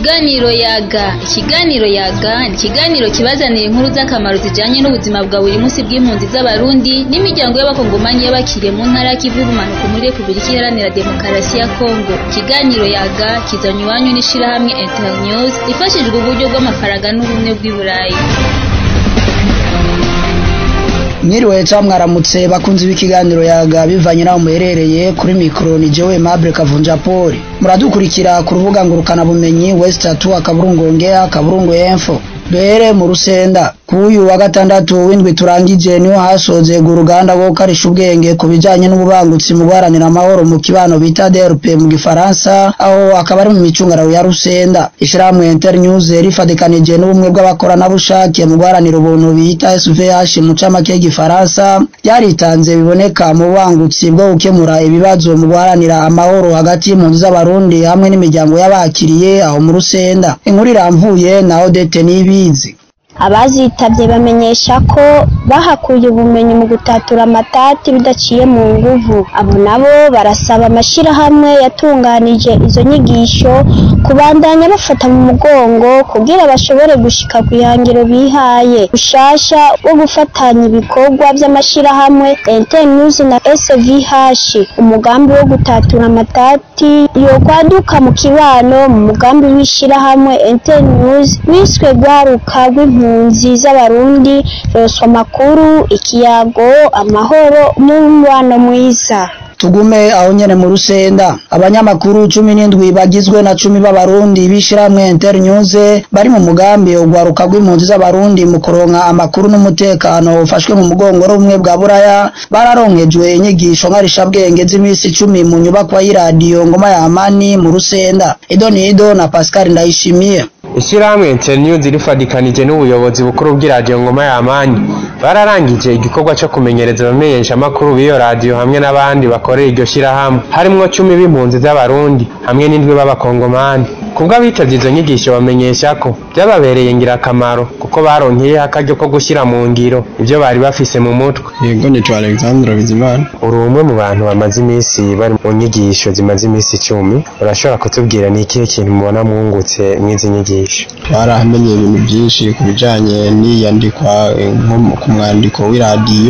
Ikiganiro yaga ikiganiro yaga ni ikiganiro kibazanira inkuru z'akamaro zijanye n'ubuzima bwa buri munsi bw'impunzi z'abarundi n'imiryango y'abakongomanyi y'abakiriye mu ntara y'ikivu y'ubumanuko muri Repubulika Iharanira Demokarasi ya Kongo ikiganiro yaga kizanywe iwanyu n'ishirahamwe Internews rifashijwe uburyo bw'amafaranga n'ubumwe bw'i Burayi mwiriwe ca mwaramutse bakunzi b'ikiganiro yaga bivanye naho muherereye kuri mikoro ni jewe Mable Kavunja Paul muradukurikira ku rubuga ngurukana bumenyi West 2 akaburungu ongea akaburungu info duhere mu rusenda kuyu wa gatandatu w'indwi turangije niho hasozega uruganda rwo gukarisha ubwenge ku bijanye n'ububangutsi mu guharanira amahoro mu kibano bita DRP mu gifaransa aho akaba ari mu micungararo ya rusenda ishirahamwe Internews rifadikanije n'ubumwe bw'abakoranabushake mu guharanira ubuntu bita SVH mu camake y'igifaransa ryaritanze biboneka mu bubangutsi bwo gukemura ibibazo mu guharanira amahoro hagati y'impunzi z'abarundi hamwe n'imiryango y'abakiriye aho mu rusenda inkuru iramvuye na Odette Nibizi abazitabye bamenyesha ko bahakuye ubumenyi mu gutatura amatati bidaciye mu nguvu abo nabo barasaba amashyirahamwe yatunganije izo nyigisho kubandanya bafata mu mugongo kugira bashobore gushika ku ihangiro bihaye ushasha wo gufatanya ibikorwa by'amashyirahamwe Internews na SVH umugambi wo gutatura amatati yokwaduka mu kibano mu mugambi w'ishyirahamwe Internews wiswe gwaruka rw'impunzi impunzi z'abarundi roswa makuru ikiyago amahoro n'umubano mwiza tugume aho nyene mu rusenda abanyamakuru cumi n'indwi bagizwe na cumi b'abarundi b'ishirahamwe Internews bari mu mugambi ugwaruka rw'impunzi z'abarundi mu kuronka amakuru n'umutekano ufashwe mu mugongo rumwe bwa buraya bararonkejwe inyigisho nkarishabwenge z'imisi icumi mu nyubakwa y'iradiyo ngoma ya amani mu rusenda idonido na Pascal Ndayishimiye Ishirahamwe Internews rifadikanije n'ubuyobozi bukuru bw'iradiyo ngoma ya amani bararangije igikorwa cyo kumenyereza abamenyesha amakuru b'iyo radiyo hamwe n'abandi bakorera iryo shirahamwe harimwo cumi b'impunzi z'abarundi hamwe n'indwi b'abakongomani kubwo abitavye izo nyigisho bamenyesha ko byababereye ngirakamaro kuko baronkeye akaryo ko gushyira mu ngiro ibyo bari bafise mu mutwe yego nitwa Alexandre Bizimana uri umwe mu bantu bamaze iminsi bari mu nyigisho zimaze iminsi icumi urashobora kutubwira ni ikihe kintu mubona mwungutse mw'izi nyigisho barahamenye ibintu byinshi ku bijanye n'iyandikwa nko ku mwandiko w'iradiyo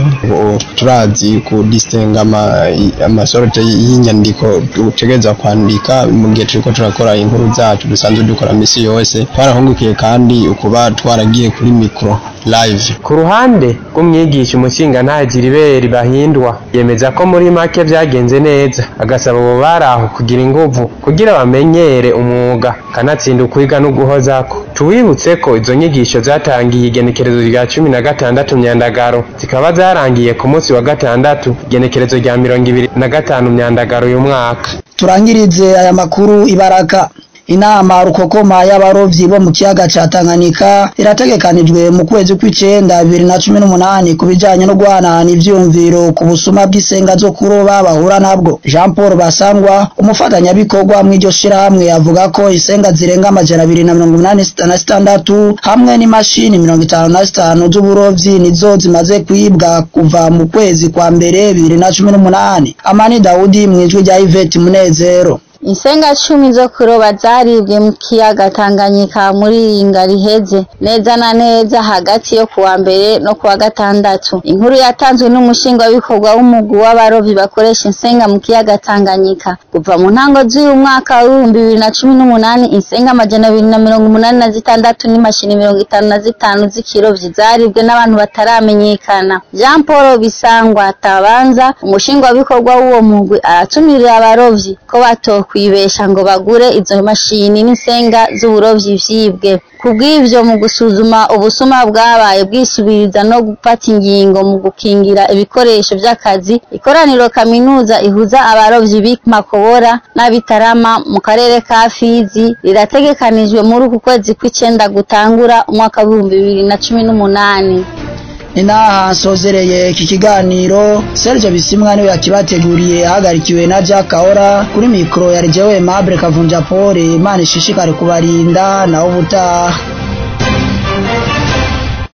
turazi ku distenga amasorte y'inyandiko utegereza kwandika mu gihe turiko turakora inkuru zacu dusanzwe dukora misi yose twarahungukiye kandi ukuba twaragiye kuri mikro live ku ruhande rw'umwigisha umushinga ntagira ibere bahindwa yemeza ko muri make byagenze neza agasaba abo bari aho kugira inguvu kugira bamenyere umwuga kanatsinda ukwiga no guhozako tuwibutse ko izo nyigisho zatangiye igenekerezo rya cumi na gatandatu myandagaro zikaba zarangiye ku munsi wa gatandatu igenekerezo rya mirongo ibiri na gatanu myandagaro uyu mwaka turangirize aya makuru ibaraka inama rukokoma y'abarovyi bo mu kiyaga ca Tanganyika irategekanijwe mu kwezi kw'icenda bibiri na cumi n'umunani ku bijanye no guhanahana ivyumviro ku busuma bw'isenga zo kuroba bahura nabwo Jean Paul Basangwa umufatanyabikorwa mw'iryo shirahamwe avuga ko isenga zirenga amajana abiri na mirongo inani na sitandatu hamwe n'imashini mirongo itanu na zitanu z'uburovyi nizo zimaze kwibwa kuva mu kwezi kwa mbere bibiri na cumi n'umunani Amani Daudi mw'ijwi rya Yvette Munezero Insenga cumi zo kuroba zaribwe mu kiyaga Tanganyika muri iyi ngari iheze neza na neza hagati yo kuwa mbere no kuwa gatandatu. Inkuru yatanzwe n'umushingabikorwa w'umugwi w'abarovyi bakoresha insenga mu kiyaga Tanganyika. Kuva mu ntango z'uyu mwaka w'ibihumbi bibiri na cumi n'umunani insenga amajana abiri na mirongo umunani na zitandatu n'imashini mirongo itanu na zitanu z'ikirovyi zaribwe n'abantu bataramenyekana. Jean Paul Bisangwa Tabanza umushingwabikorwa w'uwo mugwi aratumirira abarovyi ko batokwa kwibesha ngo bagure izo mashini n'insenga z'uburovyi vyibwe kubw'ivyo mu gusuzuma ubusuma bwabaye bwisubiriza no gufata ingingo mu gukingira ibikoresho vy'akazi ikoraniro kaminuza ihuza abarovyi b'Makobora n'abitarama mu karere ka Fizi rirategekanijwe muri uku kwezi kw'icenda gutangura umwaka w'ibihumbi bibiri na cumi n'umunani inaha nsozereye iki kiganiro Serge Bisimwa niwe yakibateguriye ahagarikiwe na Jack Kahora kuri mikro ya Rejewe Mable Kavunja Pole Imana ishishikare kubarinda naho ubutaha